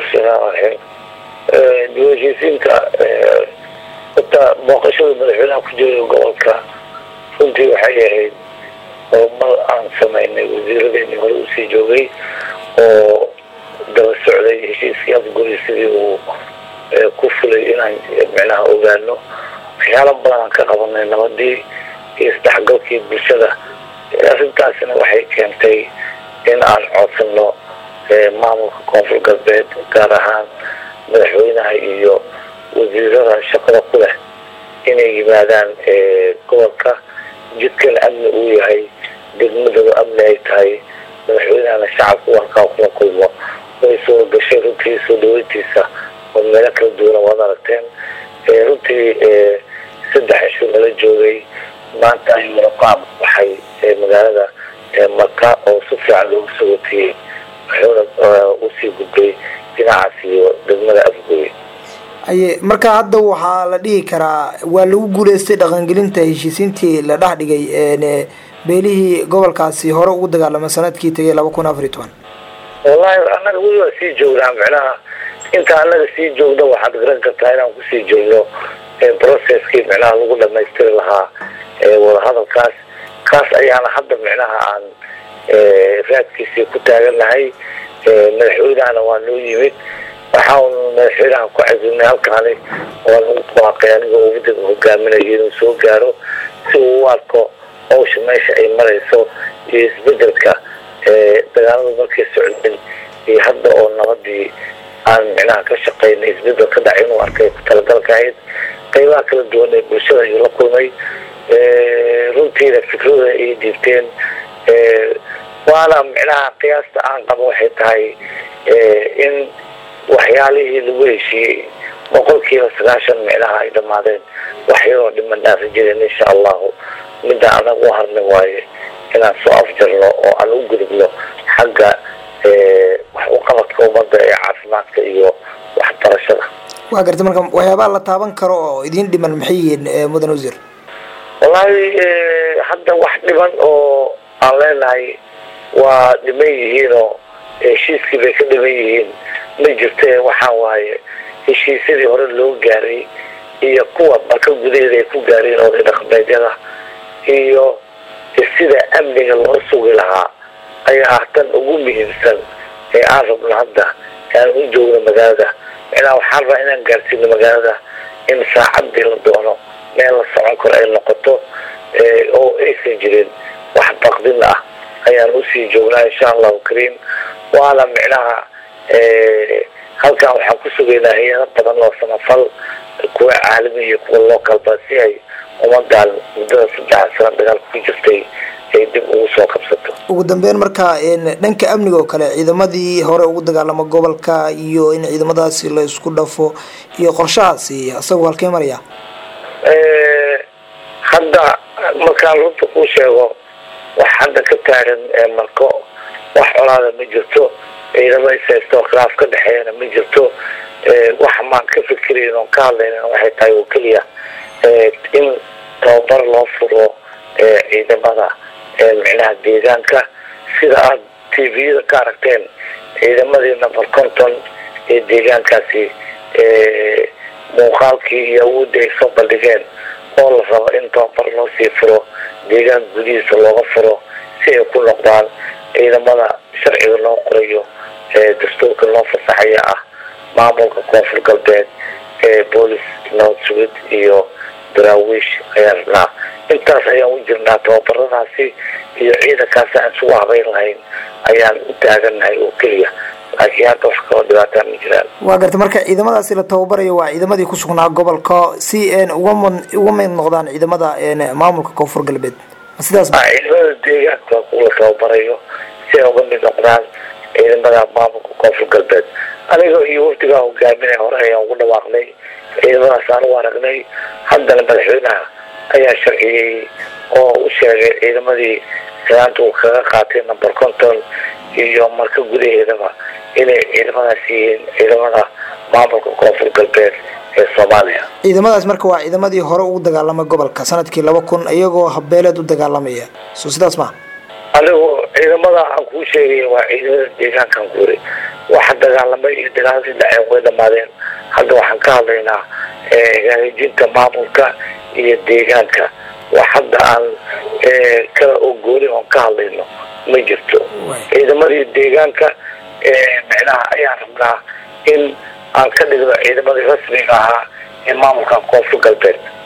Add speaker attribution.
Speaker 1: raxiim diwaanheshiisiinka horta booqashada madaxweynaha ku jira gobolka runtii waxay ahayd horumar aan samaynay wasiiradeeni hore usii joogay oo daba socday heshiiskii afguri sidii uu ku fulay inaan micnaha ogaano waxyaala badan aan ka qabanay nabadii iyo isdhexgalkii bulshada arrintaasina waxay keentay in aan codsano maamulka koonfur galbeed gaar ahaan madaxweynaha iyo wasiirada shaqada ku leh inay yimaadaan gobolka jidkan amni uu yahay degmadooda amni ay tahay madaxweynahana shacabku halkaa kula kulmo way soo gashay runtii soo dhaweyntiisa oo meelo kala duwana waad aragteen runtii saddex cisho nala joogay maanta ayuu raqaab baxay magaalada maka oo si fiican loogu soo watiyey wuxuuna usii gudbay dhinacaas iyo degmada afgoy
Speaker 2: aye marka hadda waxaa la dhihi karaa waa lagu guuleystay dhaqangelinta heshiisiintii la dhex dhigay beelihii gobolkaasi hore ugu dagaalamay sanadkii tegay laba kun afariy toban
Speaker 1: wallahi annaga weli waa sii joognaa micnaha inta annaga sii joogna waxaad garan kartaa inaan kusii joogno processkii micnaha lagu dhamaystiri lahaa wadahadalkaas kaas ayaana hadda micnaha aan raadkiisii ku taagannahay madaxweynahana waa noo yimid waxaan madaxweynaha ku casilnay halkaani waan ugu dhawaaqay aniga ummadaga hogaaminayo inuu soo gaaro si uu u arko hawsha meesha ay marayso iyo isbedelka dagaaladu markay socdeen iyo hadda oo nabadii aan micnaha ka shaqaynay isbedel ka dhacay inuu arkay ku talagalka ahayd qaybaha kala duwan ee bulshada ayuu la kulmay runtiina fikrada ay dhiibteen waana micnaha qiyaasta aan qabo waxay tahay in waxyaalihii lagu heshiiyey boqolkiiba sagaashan micnaha ay dhammaadeen wax yaroo dhiman dhaafi jireen insha allahu midda anaga u harnay waaye inaan soo afjarno oo aan u gudubno xagga wax uqabadka ummadda ee caafimaadka iyo waxbarashada
Speaker 2: waa garta marka waxyaabaha la taaban karo oo idiin dhiman maxay yihiin mudan wasiir
Speaker 1: wallaahi hadda wax dhiban oo aan leenahay waa dhiman yihiinoo heshiiskii bay ka dhiman yihiin ma jirte waxaa waaye heshiisyadii hore loo gaaray iyo kuwa marka gudaheeda ay ku gaareen oday dhaqameedyada iyo sida amniga loo sugi lahaa ayaa ah tan ugu muhiimsan ee aan rabno hadda aan u joogno magaalada micnaha waxaan rabaa inaan gaarsiino magaalada in saacadii la doono meel la socon karo ay noqoto oo aysan jirin wax baqdin ah ayaan usii joognaa insha allahu kariim waana micnaha halkan waxaan ku sugaynaa hay-ado badan oo samafal kuwa caalami iyo kuwa localba si ay ummadan muddada saddexa sano dagaalka ku jirtay ay dib ugu soo qabsato
Speaker 2: ugu dambeyn marka dhanka amniga oo kale ciidamadii hore ugu dagaalama gobolka iyo in ciidamadaasi la isku dhafo iyo qorshahaasi isagoo halkey maraya
Speaker 1: hadda markaan runta kuu sheego wax hadda ka taagan marko wax colaada ma jirto ciidamo ishaysto khilaaf ka dhexeeyana ma jirto wax maan ka fikirayn oon ka hadlayna waxay tahay oo keliya in tababar loo furo ciidamada micnaha deegaanka sida aad t v-yada ka aragteen ciidamadii number conton ee deegaankaasi muuqaalkii iyo awoodii ay soo bandhigeen oo la rabo in tababar loo sii furo deegaan gudihiisa looga furo si ay ku noqdaan ciidamada sharciga loo qorayo dastuurka loo fasaxaya ah maamulka koonfur galbeed ee boolis nabad sugid iyo daraawiish ayaan rabnaa intaas ayaan u jirnaa tababaradaasi iyo ciidankaasi aan isugu habeyn lahayn ayaan u taagannahay oo keliya laakiin hadda wax kaloo dhibaataa ma jiraan
Speaker 2: waa garta marka ciidamadaasi la tababarayo waa ciidamadii ku sugnaa gobolka si uga uga mid noqdaan ciidamada maamulka koonfur galbeed sidaas
Speaker 1: ciidamada deegaanka la tababarayo si ay uga mid noqdaan ciidamada maamulka koonfur galbeed aniga iyo wafdigaa hogaaminay hore ayaan ugu dhawaaqnay ciidamadaas aan u aragnay haddana madaxweynaha ayaa sharciyey oo u sheegay ciidamadii gadaanta uu kaga qaatay number conton iyo marka gudaheedaba inay ciidamadaas yihiin ciidamada maamulka koonfur galbeed ee soomaaliya
Speaker 2: ciidamadaas marka waa ciidamadii hore ugu dagaalamay gobolka sanadkii laba kun iyagoo habeeleed u dagaalamaya so sidaas ma
Speaker 1: anigu ciidamada aan kuu sheegay waa ciidamada deegaankan ku yiri waxa dagaalamay iyo dagaaladii dhaceen way dhamaadeen hadda waxaan ka hadlaynaa hagaajinta maamulka iyo deegaanka wax hadda aan kala ogoolin oon ka hadlayno ma jirto ciidamadii deegaanka micnaha ayaan rabnaa in aan ka dhigno ciidamadii rasmiga ahaa ee maamulka koonfur galbeed